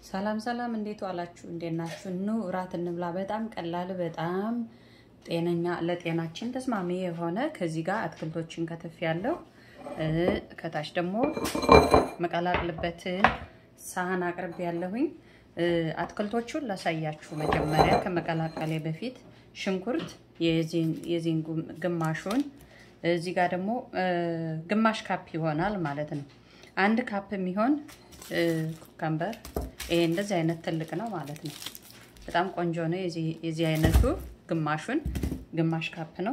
ሰላም ሰላም፣ እንዴት ዋላችሁ? እንዴት ናችሁ? ኑ እራት እንብላ። በጣም ቀላል፣ በጣም ጤነኛ ለጤናችን ተስማሚ የሆነ ከዚህ ጋር አትክልቶችን ከተፍ ያለው ከታች ደግሞ መቀላቅልበትን ሳህን አቅርብ ያለሁኝ። አትክልቶቹን ላሳያችሁ መጀመሪያ ከመቀላቀሌ በፊት ሽንኩርት የዚህን ግማሹን እዚህ ጋር ደግሞ ግማሽ ካፕ ይሆናል ማለት ነው። አንድ ካፕ የሚሆን ኩከምበር ይሄ እንደዚህ አይነት ትልቅ ነው ማለት ነው። በጣም ቆንጆ ነው። የዚህ አይነቱ ግማሹን ግማሽ ካፕ ነው።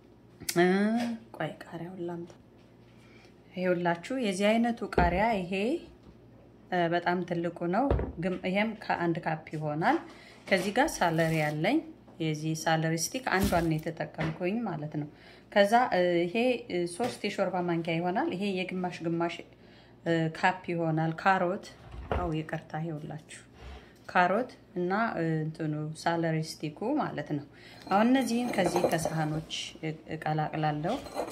ቆይ ቃሪያውን ላምጣ። ይሄውላችሁ የዚህ አይነቱ ቃሪያ ይሄ በጣም ትልቁ ነው። ይሄም ከአንድ ካፕ ይሆናል። ከዚህ ጋር ሳለሪ ያለኝ የዚህ ሳለሪ ስቲክ አንዷን የተጠቀምኩኝ ማለት ነው። ከዛ ይሄ ሶስት የሾርባ ማንኪያ ይሆናል። ይሄ የግማሽ ግማሽ ካፕ ይሆናል። ካሮት አው ይቅርታ፣ ይኸውላችሁ ካሮት እና እንትኑ ሳለሪ ስቲኩ ማለት ነው። አሁን እነዚህን ከዚህ ከሳህኖች እቀላቅላለሁ።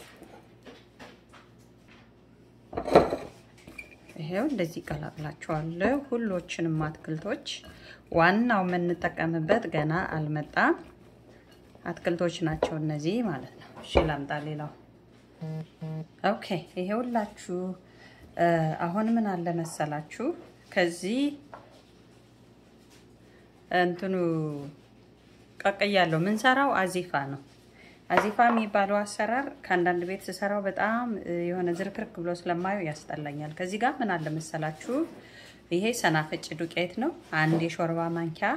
ይሄው እንደዚህ እቀላቅላቸዋለሁ ሁሎችንም አትክልቶች። ዋናው የምንጠቀምበት ገና አልመጣም አትክልቶች ናቸው እነዚህ ማለት ነው። እሺ ላምጣ ሌላው። ኦኬ ይሄ ሁላችሁ አሁን ምን አለ መሰላችሁ ከዚህ እንትኑ ቀቅያለሁ። ምንሰራው አዚፋ ነው። አዚፋ የሚባለው አሰራር ከአንዳንድ ቤት ስሰራው በጣም የሆነ ዝርክርክ ብሎ ስለማየው ያስጠላኛል። ከዚህ ጋር ምን አለ መሰላችሁ ይሄ ሰናፍጭ ዱቄት ነው። አንድ የሾርባ ማንኪያ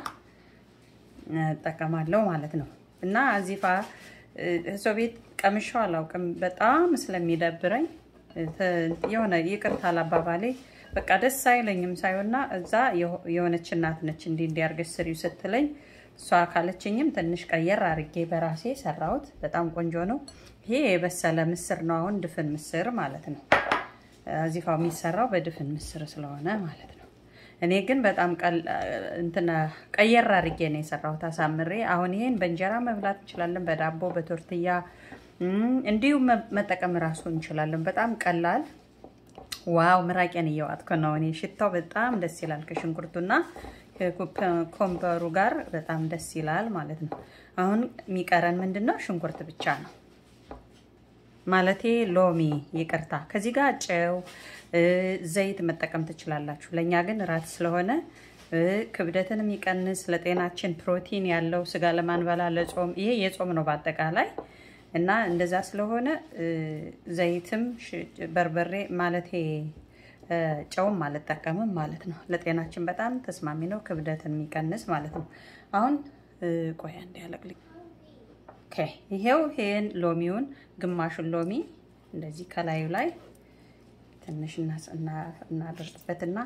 እጠቀማለሁ ማለት ነው። እና አዚፋ ሰው ቤት ቀምሻው አላውቅም። በጣም ስለሚደብረኝ የሆነ ይቅርታ አላባባሌ በቃ ደስ አይለኝም ሳይሆንና እዛ የሆነች እናት ነች እንዲህ እንዲያርገሽ ስሪው ስትለኝ እሷ ካለችኝም ትንሽ ቀየር አድርጌ በራሴ ሰራሁት። በጣም ቆንጆ ነው። ይሄ የበሰለ ምስር ነው። አሁን ድፍን ምስር ማለት ነው። አዚፋው የሚሰራው በድፍን ምስር ስለሆነ ማለት ነው። እኔ ግን በጣም እንትና ቀየር አድርጌ ነው የሰራሁት አሳምሬ። አሁን ይሄን በእንጀራ መብላት እንችላለን፣ በዳቦ በቶርትያ እንዲሁም መጠቀም እራሱ እንችላለን። በጣም ቀላል። ዋው ምራቄን እየዋጥኩ ነው እኔ። ሽታው በጣም ደስ ይላል ከሽንኩርቱና ኮምበሩ ጋር በጣም ደስ ይላል ማለት ነው። አሁን የሚቀረን ምንድን ነው? ሽንኩርት ብቻ ነው ማለቴ ሎሚ፣ ይቅርታ። ከዚህ ጋር ጨው፣ ዘይት መጠቀም ትችላላችሁ። ለእኛ ግን እራት ስለሆነ ክብደትን የሚቀንስ ለጤናችን ፕሮቲን ያለው ስጋ ለማንበላ ለጾም ይሄ የጾም ነው በአጠቃላይ እና እንደዛ ስለሆነ ዘይትም በርበሬ ማለቴ ጨውም አልጠቀምም ማለት ነው። ለጤናችን በጣም ተስማሚ ነው፣ ክብደትን የሚቀንስ ማለት ነው። አሁን ቆያ እንዲያለቅልኝ ይሄው ይሄን ሎሚውን ግማሹን ሎሚ እንደዚህ ከላዩ ላይ ትንሽ እናደርግበትና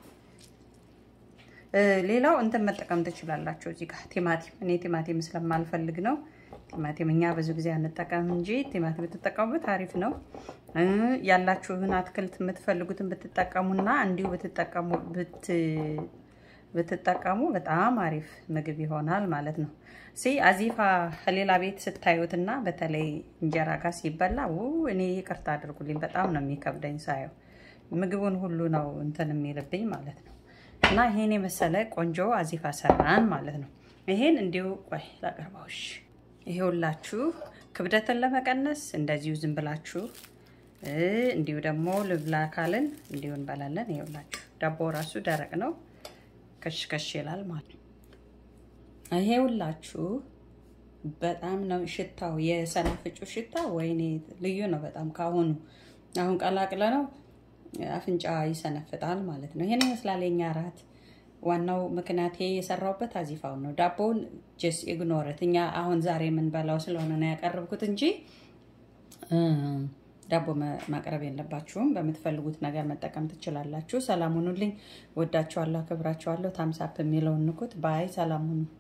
ሌላው እንትን መጠቀም ትችላላችሁ። እዚህ ጋር ቲማቲም እኔ ቲማቲም ስለማልፈልግ ነው። ቲማቲም እኛ ብዙ ጊዜ አንጠቀም እንጂ ቲማቲም ብትጠቀሙበት አሪፍ ነው። ያላችሁን አትክልት የምትፈልጉትን ብትጠቀሙና እንዲሁ ብትጠቀሙ ብትጠቀሙ በጣም አሪፍ ምግብ ይሆናል ማለት ነው። ሲ አዚፋ ከሌላ ቤት ስታዩትና በተለይ እንጀራ ጋር ሲበላ እኔ ይቅርታ አድርጉልኝ፣ በጣም ነው የሚከብደኝ ሳየው። ምግቡን ሁሉ ነው እንትን የሚልብኝ ማለት ነው። እና ይሄን የመሰለ ቆንጆ አዚፋ ሰራን ማለት ነው። ይሄን እንዲሁ ቆይ ላቀርባውሽ። ይሄውላችሁ ክብደትን ለመቀነስ እንደዚሁ ዝም ብላችሁ እንዲሁ ደግሞ ልብላ ካልን እንዲሁ እንበላለን። ይሄውላችሁ ዳቦ ራሱ ደረቅ ነው፣ ከሽከሽ ይላል ማለት ነው። ይሄውላችሁ በጣም ነው ሽታው፣ የሰናፍጩ ሽታ ወይኔ ልዩ ነው በጣም ካሁኑ። አሁን ቀላቅለ ነው አፍንጫ ይሰነፍጣል ማለት ነው። ይሄን ይመስላል የኛ እራት። ዋናው ምክንያቴ የሰራውበት አዚፋውን ነው። ዳቦውን ጀስ ኢግኖረት እኛ አሁን ዛሬ የምንበላው ስለሆነ ነው ያቀረብኩት እንጂ ዳቦ ማቅረብ የለባችሁም። በምትፈልጉት ነገር መጠቀም ትችላላችሁ። ሰላም ሁኑልኝ። ወዳችኋለሁ፣ አክብራችኋለሁ። ታምሳፕ የሚለውን ንኩት። ባይ ሰላም ሁኑ።